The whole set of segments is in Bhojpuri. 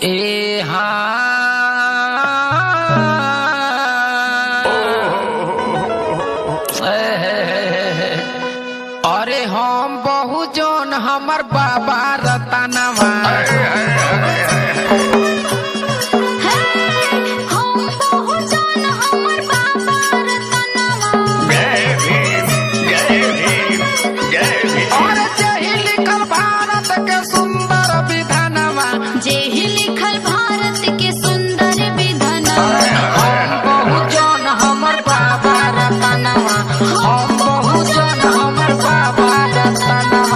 ए हाँ अरे हम बहु जोन हमर बाबा रतनवा हम पहुँचन हमर बाबा रतनवा जय भीम जय भीम जय भीम और जही लिखल भारत के सुंदर विधानवा जे ही लिखल भारत के सुंदर विधानवा हम बहु जोन हमर बाबा रतनवा हम बहु जोन हमर बाबा रतनवा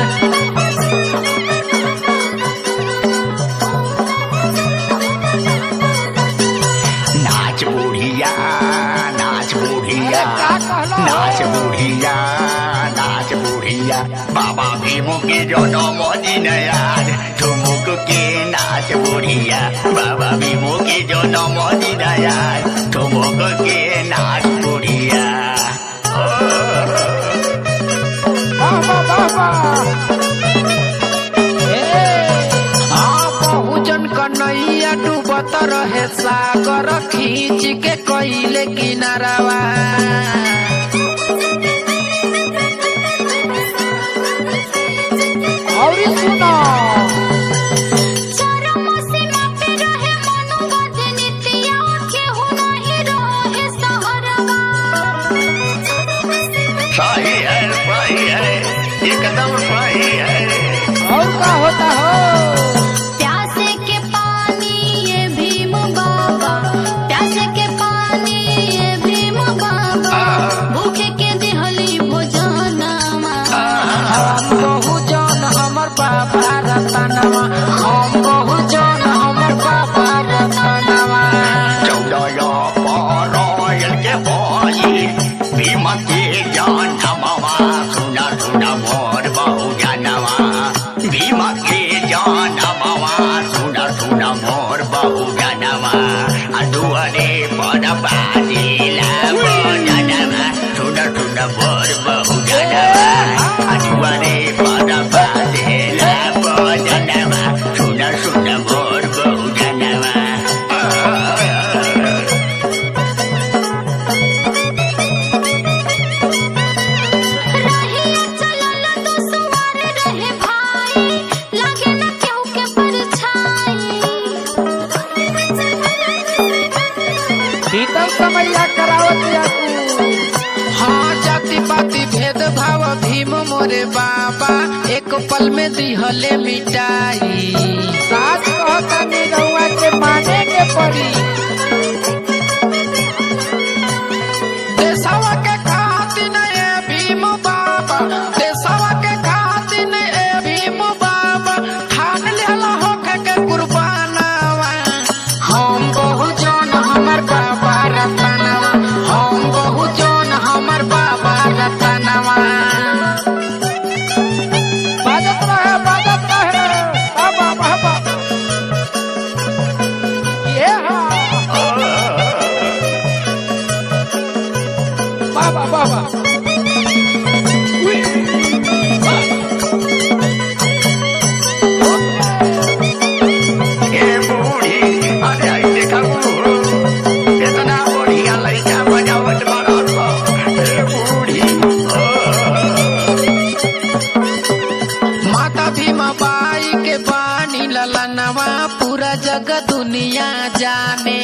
नाच बुढ़िया नाच बुढ़िया का कहलो? नाच बुढ़िया नाच बुढ़िया बाबा भीमो के जो नमोदी नयार ठुमुक के नाच बुढ़िया बाबा भीमो के जो नमोदी नयार ठुमुक के नाच बुढ़िया बाबा बाबा बहुजन कन्हैया डूबत रहे सागर खींच के कइले किनारावा और सुनो चरम सीमा पे रहे मनुवाद नीतिया केहू नहीं रहे सहरवा सही है सही है एकदम सही है और का होता हो प्यासे के पानी ये भीम बाबा प्यासे के पानी ये भीम बाबा भूखे के दिहली भोजनमा हम बहुजन हमर बाबा रतनवा हम बहुजन हमर बाबा रतनवा चौदह पारायण के बोली भीम के जानवा सुना सुना मोर बहु जानवा भीम के जानवा सुना सुना मोर बहु जानवा दुआरे पर बाजीला जानवा सुना सुना मोर बहु जानवा दुआरे पर बाजीला जानवा सुना सुना मोर बहु जानवा रहिया चलल तो सवार रहे भाई लागे न केहू के परछाई भीतर समैया करावत जातू हाँ जाति पाति भेद भाव भीम मोरे बाबा एक पल में दिहले मिटाई साथ कहता निरहुआ के माने के पड़ी देशवा के खातिर ए भीम बाबा देशवा के खातिर ए भीम बाबा ठान लेला होके के कुर्बानवा हम बहुजन हमर बाबा रतनवा हम बहुजन हमर बाबा रतनवा बाजत रहे बाजत रहे बाबा बाबा ये हाँ बाबा बाबा ए बूढ़ी अरे आई देखा बूढ़ कितना बढ़िया लड़का बजावट बनल बा। ए बूढ़ी माता भीमा बाई के बानी ललनवा पूरा जग दुनिया जाने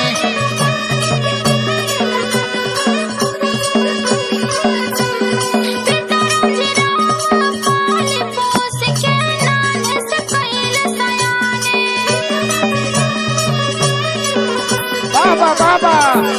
पाले पोस के नाने से पहले सयाने बाबा बाबा